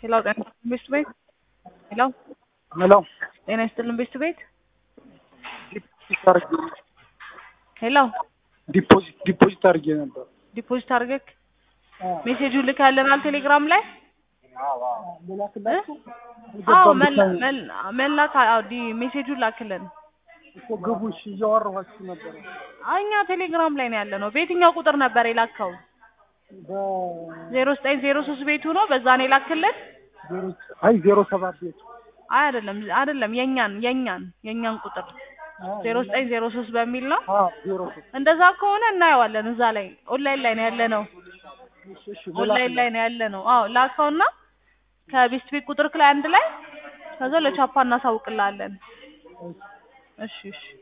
ሄሎ ጤና ይስጥልን ቤስት ቤት ሄሎ ሄሎ ጤና ይስጥልን ቤስት ቤት ዲፖዚት አድርጌ ሄሎ ዲፖዚት ዲፖዚት አድርጌ ነበር። ዲፖዚት አድርገህ ሜሴጁን ልካለናል ቴሌግራም ላይ አዎ መላ- መል- መላክ አዎ ዲ- ሜሴጁን ላክልን እኮ ግቡ እሺ፣ እያወራኋችሁ ነበር። አዎ እኛ ቴሌግራም ላይ ነው ያለ ነው በየትኛው ቁጥር ነበር የላከው በ- ዜሮ ዘጠኝ ዜሮ ሶስት ቤቱ ነው በዛ ነው የላክልን ዜሮ- አይ ዜሮ ሰባት ቤት አይ አይደለም አይደለም የኛን የኛን የኛን ቁጥር ዜሮ ዘጠኝ ዜሮ ሶስት በሚል ነው አዎ ዜሮ ሶስት እንደዛ ከሆነ እናየዋለን እዛ ላይ ኦንላይን ላይ ነው ያለ ነው እሺ፣ እሺ፣ ኦንላይን ላይ ነው ያለ ነው አዎ ላከውና ከቤስት ቤት ቁጥርክ ላይ አንድ ላይ ከዛ ለቻፓ እናሳውቅልሃለን እሺ እሺ